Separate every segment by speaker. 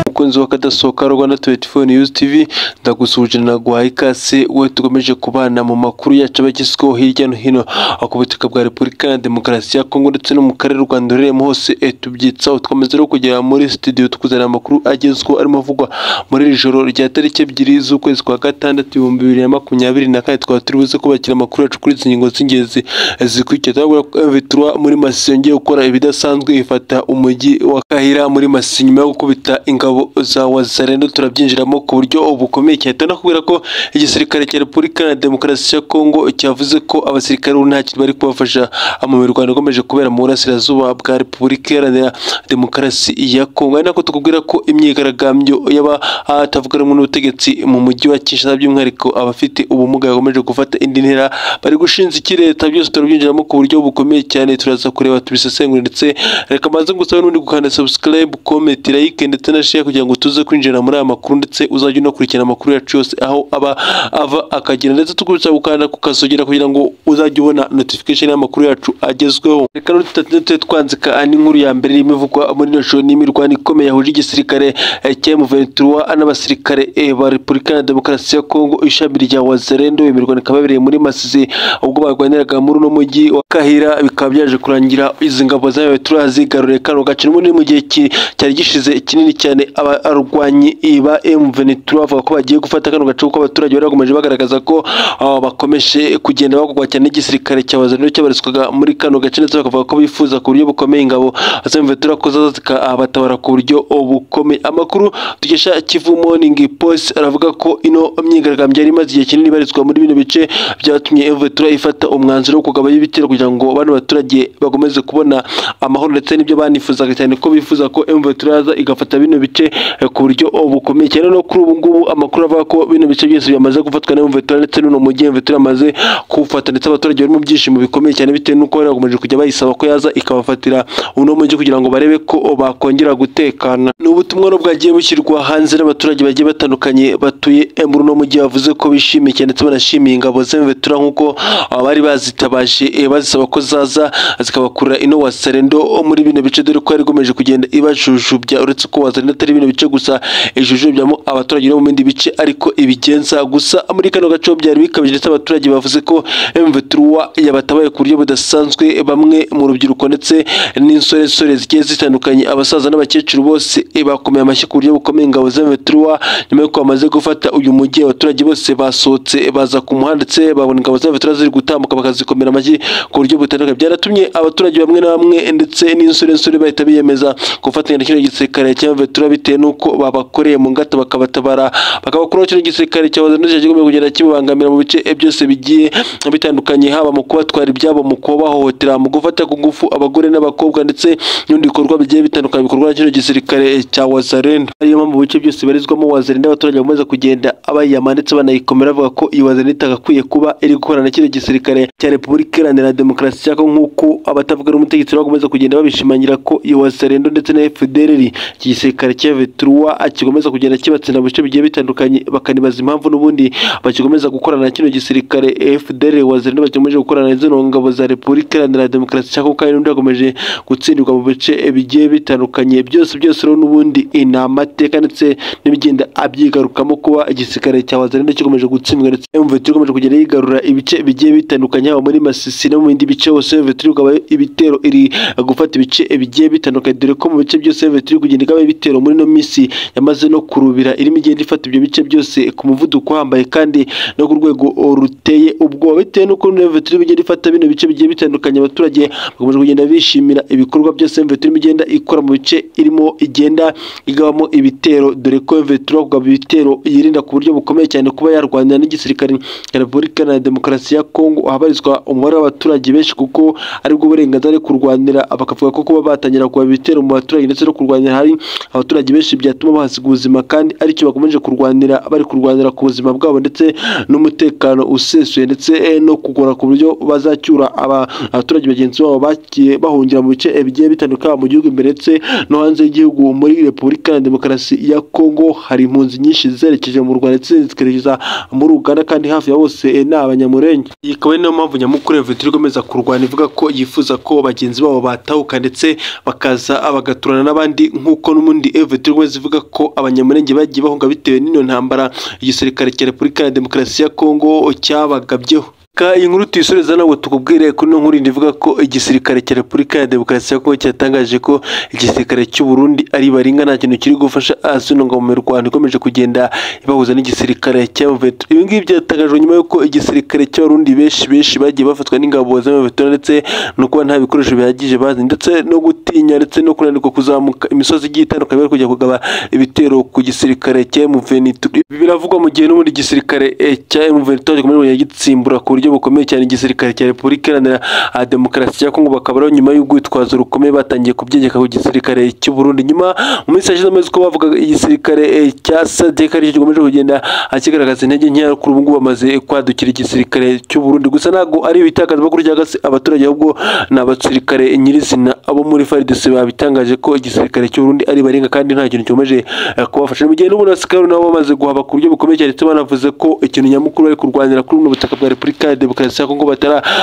Speaker 1: umukunzi wa Kadasohoka Rwanda 24 News TV ndagusuhuje naguhaye ikaze we tugomeje kubana mu makuru yacu abagezweho hirya no hino aho ku butaka bwa Repubulika na Demokarasi ya Kongo ndetse no mu karere u Rwanda rurimo hose eh, tubyitsaho twamaze rero kugera muri studio tukuzanira amakuru agezweho arimo avugwa muri iri joro rya tariki ebyiri z'ukwezi kwa gatandatu ibihumbi bibiri na makumyabiri na kane tukaba turi buze kubakira amakuru yacu kuri izi ngingo z'ingenzi zikurikira turabona ko M23 muri Masisi yongeye gukora ibidasanzwe ifata umujyi wa Kahira muri Masisi nyuma yo gukubita ingabo za Wazalendo turabyinjiramo ku buryo bukomeye cyane tunakubwira ko igisirikare cya Repubulika na Demokarasi ya Kongo cyavuze ko abasirikare ubu nta kintu bari kubafasha mu mirwano ikomeje kubera mu burasirazuba bwa Repubulika Iharanira Demokarasi ya Kongo ari nako tukubwira ko imyigaragambyo y'abatavuga rumwe n'ubutegetsi mu mujyi wa Kinshasa by'umwihariko abafite ubumuga bakomeje gufata indi ntera bari gushinza iki leta byose turabyinjiramo ku buryo bukomeye cyane turaza kureba tubisesengure ndetse reka mbanze ngusaba n'undi gukanda subscribe comment like ndetse na share kugira ngo tuze kwinjira muri aya makuru ndetse uzajye unakurikirana amakuru yacu yose aho aba ava akagera ndetse tugurutsa gukanda ku kasogera kugira ngo uzajye ubona notification y'amakuru yacu agezweho reka n'utatete twanzika n'inkuru ya mbere irimo ivugwa muri ino shuri n'imirwano ikomeye yahuje igisirikare eh, cya M23 n'abasirikare eh, ba Repubulika ya Demokarasi ya Kongo ishami rya Wazalendo imirwano ikaba yabereye muri Masisi ubwo barwaniraga muri uno mujyi wa Kahira bikaba byaje kurangira izi ngabo za M23 zigaruriye kano gace n'ubundi mu gihe ki- cyari gishize kinini cyane abarwanyi ba M23 bavuga ko bagiye gufata kano gace kuko abaturage bari bakomeje bagaragaza ko ah, bakomeje kugenda bagurwa cyane n'igisirikare cya Wazalendo cyabarizwaga muri kano gace ndetse bakavuga ko bifuza ku buryo bukomeye ingabo za M23 ko zaza zikabatabara ku buryo bukomeye amakuru tugesha Kivu Morning Post aravuga ko ino imyigaragambyo yari imaze igihe kinini ibarizwa muri bino bice byatumye M23 ifata umwanzuro wo kugabayo ibitero kugira ngo bano baturage bakomeze kubona amahoro ndetse n'ibyo banifuzaga cyane ko bifuza ko M23 yaza igafata bino bice eh, ku buryo bukomeye cyane no kuri ubu ngubu amakuru avuga ko bino bice byose byamaze gufatwa na M23 ndetse n'uno mujyi M23 yamaze kuwufata ndetse abaturage bari mu byishimo bikomeye cyane bitewe n'uko bari bakomeje kujya bayisaba ko yaza ikabafatira uno mujyi kugira ngo barebe ko bakongera gutekana ni ubutumwa no bwagiye bushyirwa hanze n'abaturage bagiye batandukanye batuye eh, muri uno mujyi bavuze ko bishimiye cyane ndetse banashimiye ingabo za M23 nk'uko ah, bari bazitabaje eh, bazisaba ko zaza zikabakura ino waserendo muri bino bice dore ko yari ikomeje kugenda ibajujubya uretse ko waserendo atari bino bice gusa ijujubyamo abaturage no mu bindi bice ariko ibigenza gusa muri kano gace ho byari bikabije ndetse abaturage bavuze ko M23 yabatabaye ku buryo budasanzwe bamwe mu rubyiruko ndetse n'insoresore zigiye zitandukanye abasaza n'abakecuru bose eh, bakomeye amashyi ku buryo bukomeye ingabo za M23 nyuma y'uko bamaze gufata uyu mujyi abaturage bose basohotse eh, baza ku muhanda ndetse babona ingabo za M23 ziri gutambuka bakazikomera amashyi ku buryo butandukanye byaratumye abaturage bamwe na bamwe ndetse n'insoresore bahita biyemeza gufatanya na kino gisirikare cya M23 bitewe n'uko babakoreye mu ngato bakabatabara bakabakuraho kino gisirikare cya Wazalendo kigomba kugenda kibabangamira mu bice eh, byose bigiye bitandukanye haba mu kubatwara ibyabo mu kubahohotera mu gufata ku ngufu abagore n'abakobwa ndetse n'ibindi bikorwa bigiye bitandukanye bikorwa na kino gisirikare eh, cya Wazalendo ariyo mpamvu mu bice byose barizwamo Wazalendo abaturage bamaze kugenda abayama ndetse banayikomera bavuga ko iyi Wazalendo itagakwiye kuba iri gukorana na kino gisirikare cya Repubulika Iharanira Demokarasi cyangwa nk'uko abatavuga rumwe n'ubutegetsi bakomeza kugenda babishimangira ko iyo Wazalendo ndetse na FDLR iki gisirikare cya Vetruwa kikomeza kugenda kibatsinda mu bice bigiye bitandukanye bakanibaza impamvu n'ubundi bakikomeza gukorana na kino gisirikare FDLR Wazalendo bakomeje gukorana na zino ngabo za Repubulika Iharanira Demokarasi cyangwa kandi n'ubundi bakomeje gutsindirwa mu bice bigiye bitandukanye byose byose rero n'ubundi ni amateka ndetse n'ibigenda abyigarukamo kuba igisirikare cya Wazalendo kikomeje gutsindwa ndetse M23 ikomeje kugenda yigarura ibice bigiye bitandukanye haba muri Masisi no mu bindi bice hose M23 ikaba ibitero iri gufata ibice bigiye bitandukanye dore ko mu bice byose M23 iri kugenda ikaba ibitero muri ino minsi yamaze no kurubira irimo igenda ifata ibyo bice byose ku muvuduko uhambaye kandi no ku rwego ruteye ubwoba bitewe n'uko M23 igenda ifata bino bice bigiye bitandukanye abaturage bakomeje kugenda bishimira ibikorwa byose M23 igenda ikora mu bice irimo igenda igabamo ibitero dore ko M23 kugaba ibitero yirinda ku buryo bukomeye cyane kuba yarwanira n'igisirikare cya Repubulika Iharanira Demokarasi ya Kongo ahabarizwa umubare w'abaturage benshi kuko aribwo burenganzira ari kurwanira bakavuga ko kuba batangira kuba ibitero mu baturage ndetse no kurwanira hari abaturage benshi byatuma bahasiga ubuzima kandi aricyo bakomeje kurwanira bari kurwanira ku buzima bwabo ndetse n'umutekano usesuye ndetse eh, no kugora ku buryo bazacyura aba- abaturage bagenzi babo bagiye bahungira mu bice eh, bigiye bitandukanye haba mu gihugu imbere ndetse no hanze y'igihugu muri Repubulika Iharanira Demokarasi ya Kongo hari impunzi nyinshi zerekeje mu Rwanda ndetse zikerekeza muri Uganda kandi hafi ya bose eh, ni abanyamurenge iyi ikaba ari nayo mpamvu nyamukuru ya Vetri ikomeza kurwana ivuga ko yifuza ko bagenzi babo batahuka ndetse bakaza bagaturana n'abandi nk'uko n'umundi Evet Rwanda zivuga ko abanyamurenge bagiye bahunga bitewe n'ino ntambara igisirikare cya Repubulika ya Demokarasi ya Kongo cyabagabyeho Ka iyi nkuru tuyisoreza ntabwo tukubwire kuri ino nkuru ndivuga ko igisirikare cya Repubulika ya Demokarasi ya Kongo cyatangaje ko igisirikare cy'u Burundi ari baringa nta kintu kiri gufasha Asuna mu Rwanda ikomeje kugenda ibahuza n'igisirikare cya Mveto. Ibi ngibi byatangajwe nyuma y'uko igisirikare cy'Abarundi benshi benshi bagiye bafatwa n'ingabo za Mveto ndetse no kuba nta bikoresho bihagije bazi ndetse no gutinya ndetse no kunanirwa kuzamuka imisozi igiye itandukanye bari kujya kugaba ibitero ku gisirikare cya Mveto. Ibi biravugwa mu gihe n'ubundi igisirikare eh, cya Mveto gikomeje gitsimbura ku buryo bukomeye cyane igisirikare cya Repubulika Iharanira ah, Demokarasi ya Kongo bakaba ari nyuma y'urwitwazo rukomeye batangiye kubyegeka ku gisirikare cy'u Burundi nyuma mu minsi yashize amezi ko bavuga igisirikare eh, cya SADC aricyo gikomeje kugenda akigaragaza intege nkeya kuri ubu ngubu bamaze kwadukira igisirikare cy'u Burundi gusa ntabwo ari ibitangazamakuru cyangwa se abaturage ahubwo ni abasirikare nyirizina abo muri FARDC babitangaje ko igisirikare cy'u Burundi ari barenga kandi nta kintu cyomeje kubafasha mu gihe n'ubundi abasirikare nabo bamaze guhaba ku buryo bukomeye cyane ndetse banavuze ko ikintu nyamukuru bari kurwanira kuri buno butaka bwa Repubulika ya Demokarasi ya Kongo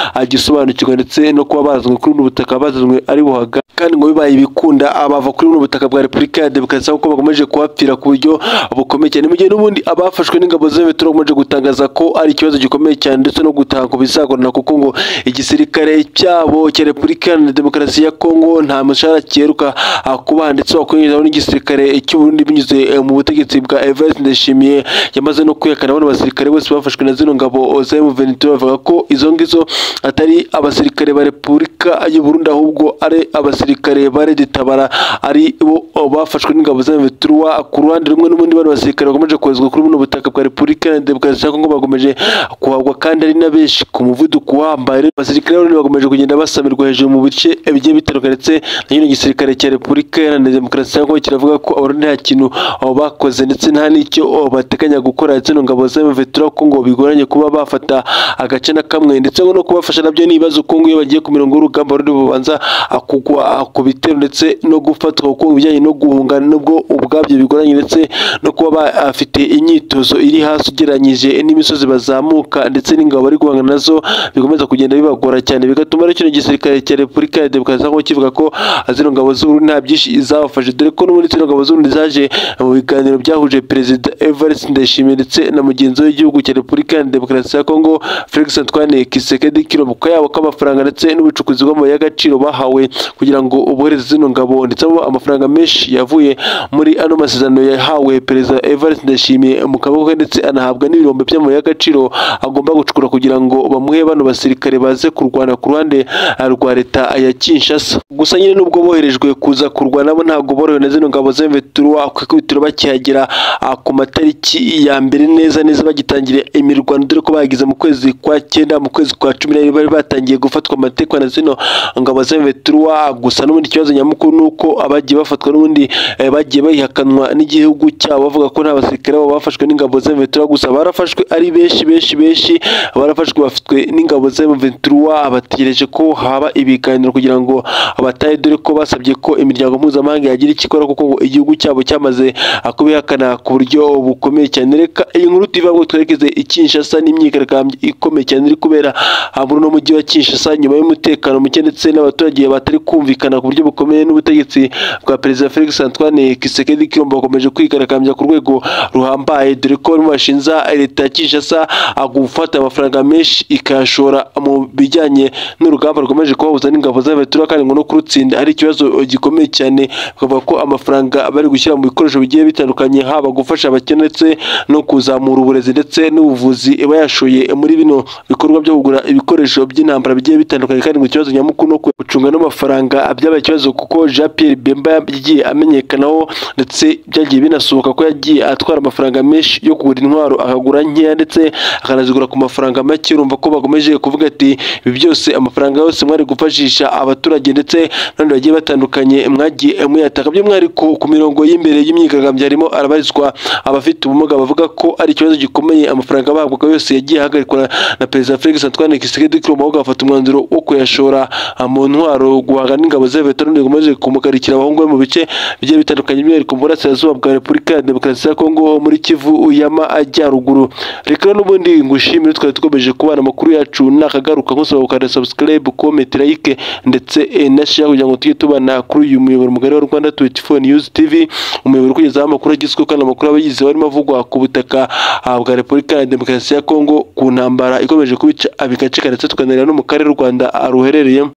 Speaker 1: bataragisobanukirwa ndetse no kuba barazwe kuri buno butaka bazazwe ari buhaga kandi ngo bibaye ibikunda abava kuri buno butaka bwa Repubulika ya Demokarasi kuko bakomeje kuhapfira ku buryo bukomeye cyane mu gihe n'ubundi abafashwe n'ingabo z'Imitoro bakomeje gutangaza ko ari ikibazo gikomeye cyane ndetse no gutaha ku bizagorana kuko ngo igisirikare cyabo cya Repubulika Iharanira Demokarasi ya Kongo nta mushahara cyeruka ah, kubaha ndetse wakwinjiraho n'igisirikare cy'u Burundi binyuze eh, mu butegetsi bwa Evariste Ndayishimiye yamaze no kwihakana bano basirikare bose bafashwe na zino ngabo za M23 bavuga ko izo ngizo atari abasirikare ba Repubulika y'u Burundi ahubwo ari abasirikare ba Red Tabara ari bo oh, bafashwe n'ingabo za M23 ku ruhande rumwe n'ubundi bano basirikare bakomeje koherezwa kuri buno butaka bwa Repubulika Iharanira Demokarasi ya Kongo bakomeje kuhabwa kandi ari na benshi ku muvuduko uhambaye abasirikare b'Abarundi bakomeje kugenda basamirwa hejuru mu bice bigiye bitandukanye ndetse na nyine igisirikare cya Repubulika Iharanira Demokarasi ya Kongo kiravuga ko Abarundi nta kintu aho bakoze ndetse nta n'icyo aho bateganya gukora ndetse no ngabo za M23 ko ngo bigoranye kuba bafata agace na kamwe ndetse ngo no kubafasha nabyo ni ibibazo kuko ngo iyo bagiye ku mirongo y'urugamba Abarundi babanza kugwa ku bitero ndetse no gufatwa kuko ibijyanye no guhunga nubwo ubwabyo bigoranye ndetse no kuba bafite imyitozo iri hasi ugereranyije n'imisozi bazamuka ndetse n'ingabo bari guhangana nazo bikomeza kugenda bibagora cyane bigatuma rero kino gisirikare cya Repubulika ya Demokarasi ya Kongo kivuga ko ah, zino ngabo z'Uburundi nta byinshi zabafashe dore ko n'ubundi zino ngabo z'Uburundi zaje mu biganiro byahuje Perezida Evariste Ndayishimiye ndetse na mugenzi we w'igihugu cya Repubulika ya Demokarasi ya Kongo Felix Antoine Kisekedi Kilombo yabo k'amafaranga ndetse n'ubucukuzi bw'amabuye y'agaciro bahawe kugira ngo ubohereze zino ngabo ndetse abo amafaranga menshi yavuye muri ano masezerano yahawe Perezida Evariste Ndayishimiye mu kaboko ke ndetse anahabwa n'ibirombe by'amabuye y'agaciro agomba gucukura kugira ngo bamuhe bano basirikare baze kurwana ku ruhande ah, rwa leta ya Kinshasa gusa nyine nubwo boherejwe kuza kurwana bo ntabwo borohewe na zino ngabo z'Emveturwa ku ikubitiro bakihagera ah, ku matariki ya mbere neza neza bagitangira imirwano dore ko bagize mu kwezi kwa cyenda mu kwezi kwa cumi n'abiri bari batangiye gufatwa amategeko na zino ngabo z'Emveturwa gusa n'ubundi ikibazo nyamukuru ni uko abagiye bafatwa n'ubundi eh, bagiye bayihakanwa n'igihugu cyabo bavuga ko nta basirikare babo bafashwe n'ingabo z'Emveturwa gusa barafashwe ari benshi benshi benshi barafashwe bafitwe n'ingabo za M23 bategereje ko haba ibiganiro kugira ngo batahe dore ko basabye ko imiryango mpuzamahanga yagira icyo ikora kuko ngo igihugu cyabo cyamaze kubihakana ku buryo bukomeye cyane reka iyi nkuru tuyivuga ngo twerekeze i Kinshasa n'imyigaragambyo ikomeye cyane iri kubera ah, muri uno mujyi wa Kinshasa nyuma y'umutekano muke ndetse n'abaturage batari kumvikana ku buryo bukomeye n'ubutegetsi bwa Perezida Felix Antoine Tshisekedi Tshilombo bakomeje kwigaragambya ku rwego ruhambaye dore ko bamwe bashinza leta ya Kinshasa ah, gufata amafaranga menshi ikayashora mu bijyanye n'urugamba rwemeje kubahuza n'ingabo z'abatura kandi ngo no kurutsinda ari ikibazo gikomeye cyane bakavuga ko amafaranga bari gushyira mu bikoresho bigiye bitandukanye haba gufasha abakene ndetse no kuzamura uburezi ndetse n'ubuvuzi bayashoye muri bino bikorwa byo kugura ibikoresho by'intambara bigiye bitandukanye kandi ngo ikibazo nyamukuru no gucunga n'amafaranga byabaye ikibazo kuko Jean Pierre Bemba yagiye amenyekanaho ndetse byagiye binasohoka ko yagiye atwara amafaranga menshi yo kugura intwaro akagura nkeya ndetse akanazigura ku mafaranga make urumva ko bakomeje kuvuga ati ibi byose amafaranga yose mwari gufashisha abaturage ndetse n'abandi bagiye batandukanye mwagiye muyataka byo mwari ku ku mirongo y'imbere y'imyigaragambyo harimo arabarizwa abafite ubumuga bavuga ko ari ikibazo gikomeye amafaranga bahabwaga yose yagiye ahagarikwa na perezida felix antoine kisigedi kiromaho gafata umwanzuro wo kuyashora ah, mu ntwaro guhangana n'ingabo z'abaveterane bimaze kumugarikira abahungu be mu bice bigiye bitandukanye by'umwihariko mu burasirazuba bwa repubulika ya demokarasi ya kongo ho muri kivu yama ajyaruguru reka n'ubundi ngushimire twari dukomeje kubana amakuru yacu nakagaruka nkusaba gukanda subscribe comment like ndetse eh, na share kugira ngo tujye tubana kuri uyu muyoboro mugari wa rwanda 24 news tv umuyoboro ukugezaho amakuru agizweho kandi amakuru aba yizewe arimo avugwa ku butaka ah, bwa repubulika ya demokarasi ya kongo ku ntambara ikomeje kubica abigacika ndetse tukanareba no mu karere u rwanda ah, ruherereyemo